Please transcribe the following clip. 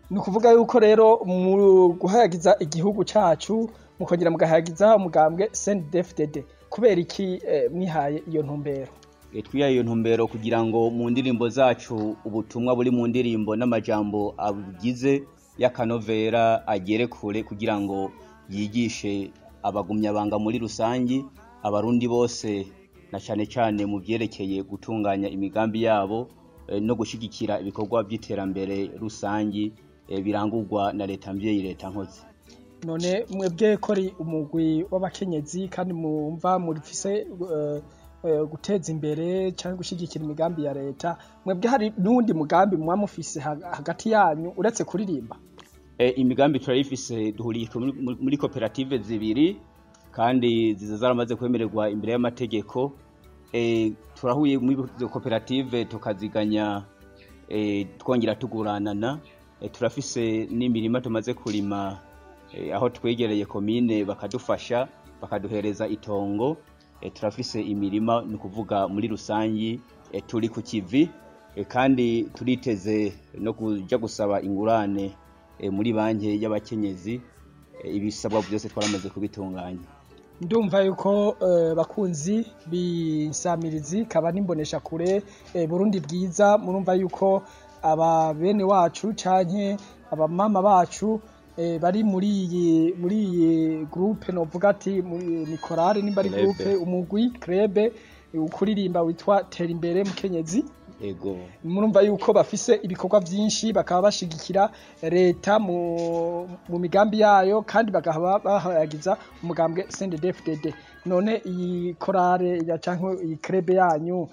ni ukuvuga yuko rero mu guhayagiza igihugu cacu mukongera mugahayagiza umugambwe CNDD-FDD kubera iki eh, mwihaye iyo ntumbero E, twihaye iyo ntumbero kugira ngo mu ndirimbo zacu ubutumwa buri mu ndirimbo n'amajambo abugize y'akanovera agere kure kugira ngo yigishe abagumyabanga muri rusangi abarundi bose na cane cane mu vyerekeye gutunganya imigambi yabo eh, no gushigikira ibikorwa vy'iterambere rusangi eh, birangurwa na leta mvyeyi leta nkozi none mwebwe ko ari umugwi w'abakenyezi kandi mumva murifise eh, eh, guteza imbere canke gushigikira imigambi ya leta mwebwe hari n'uwundi mugambi muba mufise ha- hagati yanyu uretse kuririmba E, imigambi turayifise duhuriye muri- muri koperative zibiri kandi ziza zaramaze kwemererwa imbere y'amategeko e, turahuye muri izo koperative tukaziganya e, twongera tuguranana e, turafise n'imirima tumaze kurima e, aho twegereye komine bakadufasha bakaduhereza itongo e, turafise imirima ni ukuvuga muri rusangi e, turi ku kivi e, kandi turiteze no kuja gusaba ingurane e, muri banki y'abakenyezi e, ibisabwa byose twaramaze kubitunganya ndumva yuko eh, bakunzi b'insamirizi kaba n'imbonesha kure eh, Burundi bwiza murumva yuko aba bene wacu canke abamama bacu eh, bari muri iyi muri iyi groupe novuga ati muri- ni korale nimba ari Club. groupe umugwi krebe ukuririmba witwa tera imbere mukenyezi ego murumva yuko bafise ibikorwa vyinshi bakaba bashigikira leta mu, mu migambi yayo kandi bakaba bahayagiza umugambwe CNDD-FDD none iyi korale ya canke iyi krebe yanyu